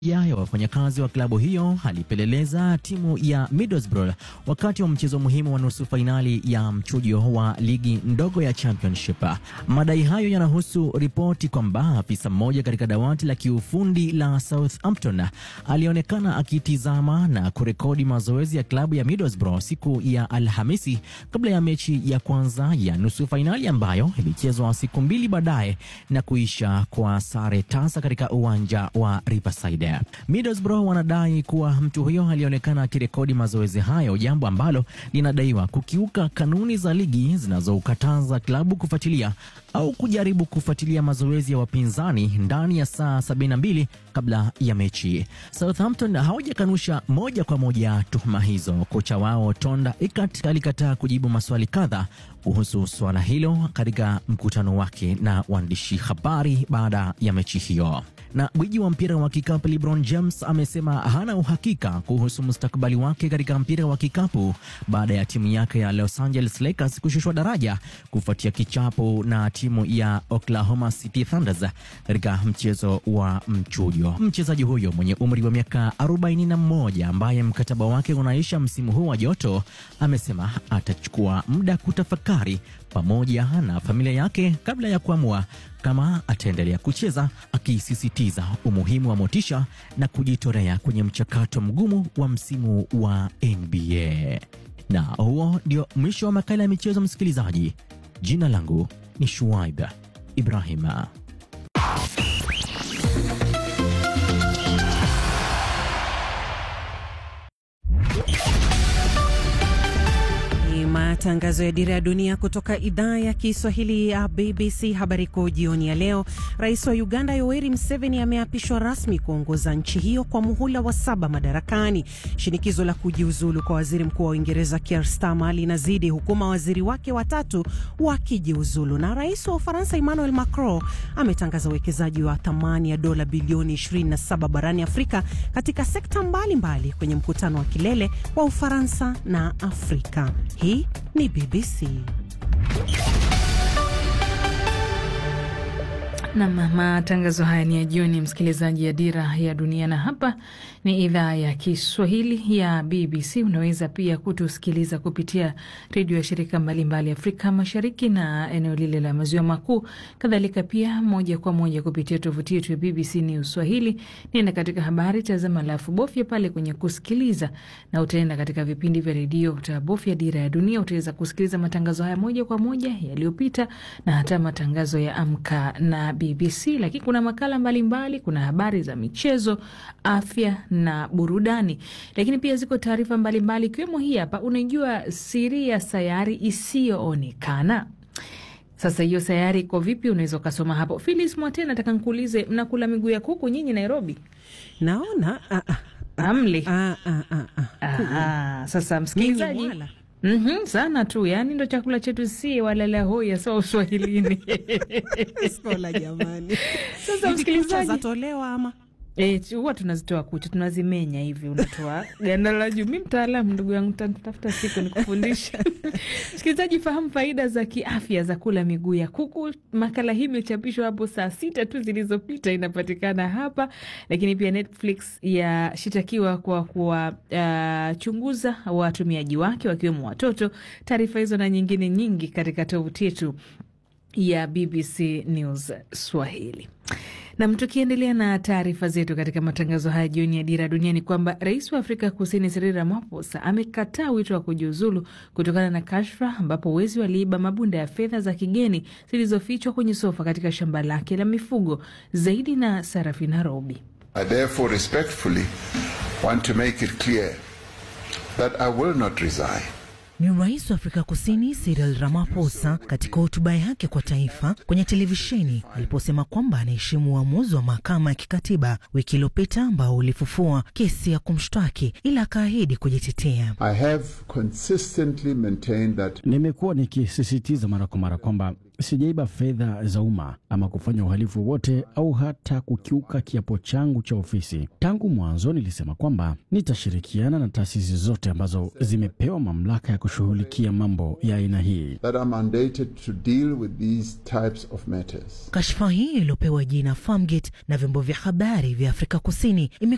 ya ya wafanyakazi wa klabu hiyo alipeleleza timu ya Middlesbrough wakati wa mchezo muhimu wa nusu fainali ya mchujo wa ligi ndogo ya Championship. Madai hayo yanahusu ripoti kwamba afisa mmoja katika dawati la kiufundi la Southampton alionekana akitizama na kurekodi mazoezi ya klabu ya Middlesbrough siku ya Alhamisi kabla ya mechi ya kwanza ya nusu fainali ambayo ilichezwa siku mbili baadaye na kuisha kwa sare tasa katika uwanja wa Riverside. Middlesbrough wanadai kuwa mtu huyo alionekana akirekodi mazoezi hayo, jambo ambalo linadaiwa kukiuka kanuni za ligi zinazoukataza klabu kufuatilia au kujaribu kufuatilia mazoezi ya wapinzani ndani ya saa 72 kabla ya mechi. Southampton hawajakanusha moja kwa moja tuhuma hizo. Kocha wao Tonda Ikat alikataa kujibu maswali kadha kuhusu suala hilo katika mkutano wake na waandishi habari baada ya mechi hiyo. Na gwiji wa mpira wa kikapu LeBron James amesema hana uhakika kuhusu mustakabali wake katika mpira wa kikapu baada ya timu yake ya Los Angeles Lakers kushushwa daraja kufuatia kichapo na timu ya Oklahoma City Thunders katika mchezo wa mchujo. Mchezaji huyo mwenye umri wa miaka 41 ambaye mkataba wake unaisha msimu huu wa joto amesema atachukua muda kutafakari pamoja na familia yake kabla ya kuamua kama ataendelea kucheza, akisisitiza umuhimu wa motisha na kujitolea kwenye mchakato mgumu wa msimu wa NBA. Na huo ndio mwisho wa makala ya michezo, msikilizaji. Jina langu ni Shuaib Ibrahima. Matangazo ya Dira ya Dunia kutoka idhaa ya Kiswahili ya BBC. Habari kuu jioni ya leo. Rais wa Uganda Yoweri Museveni ameapishwa rasmi kuongoza nchi hiyo kwa muhula wa saba madarakani. Shinikizo la kujiuzulu kwa waziri mkuu wa Uingereza Keir Starmer linazidi huku mawaziri wake watatu wakijiuzulu. Na rais wa Ufaransa Emmanuel Macron ametangaza uwekezaji wa thamani ya dola bilioni 27 barani Afrika katika sekta mbalimbali mbali kwenye mkutano wa kilele wa Ufaransa na Afrika. Hii ni BBC. Nam, matangazo haya ni ya jioni, msikilizaji ya Dira ya Dunia, na hapa ni idhaa ya Kiswahili ya BBC. Unaweza pia kutusikiliza kupitia redio ya shirika mbalimbali Afrika Mashariki na eneo lile la Maziwa Makuu, kadhalika pia moja kwa moja kupitia tovuti yetu ya BBC News Swahili. Nenda katika habari, tazama, alafu bofya pale kwenye kusikiliza, na utaenda katika vipindi vya redio, utabofya Dira ya Dunia, utaweza kusikiliza matangazo haya moja kwa moja yaliyopita na hata matangazo ya Amka na BBC, lakini kuna makala mbalimbali mbali, kuna habari za michezo, afya na burudani, lakini pia ziko taarifa mbalimbali ikiwemo hii hapa. Unajua siri ya sayari isiyoonekana? Sasa hiyo sayari iko vipi? Unaweza ukasoma hapo. Philis Mwate, nataka nkuulize, mnakula miguu ya kuku nyinyi Nairobi? Naona ah, ah, amli ah, ah, ah, ah. Sasa msikilizaji Mm -hmm, sana tu yani, ndo chakula chetu si walala hoya sawa Uswahilini. Skola jamani. Sasa msikilizaji, zatolewa ama E, huwa tunazitoa kucha tunazimenya hivi, unatoa ganda la juu. Mi mtaalamu ndugu yangu, tafuta siku nikufundisha. Msikilizaji, fahamu faida za kiafya za kula miguu ya kuku. Makala hii imechapishwa hapo saa sita tu zilizopita, inapatikana hapa. Lakini pia Netflix yashitakiwa kwa kuwachunguza uh, watumiaji wake wakiwemo watoto. Taarifa hizo na nyingine nyingi katika tovuti yetu ya BBC News Swahili. Nam, tukiendelea na taarifa zetu katika matangazo haya jioni ya Dira Dunia ni kwamba rais wa Afrika Kusini Cyril Ramaphosa amekataa wito wa kujiuzulu kutokana na kashfa ambapo wezi waliiba mabunda ya fedha za kigeni zilizofichwa kwenye sofa katika shamba lake la mifugo. Zaidi na Sarafina Robi. I therefore respectfully want to make it clear that I will not resign. Ni rais wa Afrika Kusini Cyril Ramaphosa katika hotuba yake kwa taifa kwenye televisheni aliposema kwamba anaheshimu uamuzi wa mahakama ya kikatiba wiki iliyopita ambao ulifufua kesi ya kumshtaki, ila akaahidi kujitetea. I have consistently maintained that nimekuwa nikisisitiza mara kwa mara kwamba sijaiba fedha za umma ama kufanya uhalifu wote au hata kukiuka kiapo changu cha ofisi. Tangu mwanzo nilisema kwamba nitashirikiana na taasisi zote ambazo zimepewa mamlaka ya kushughulikia mambo ya aina hii. that are mandated to deal with these types of matters. Kashfa hii iliyopewa jina Farmgate na vyombo vya habari vya Afrika Kusini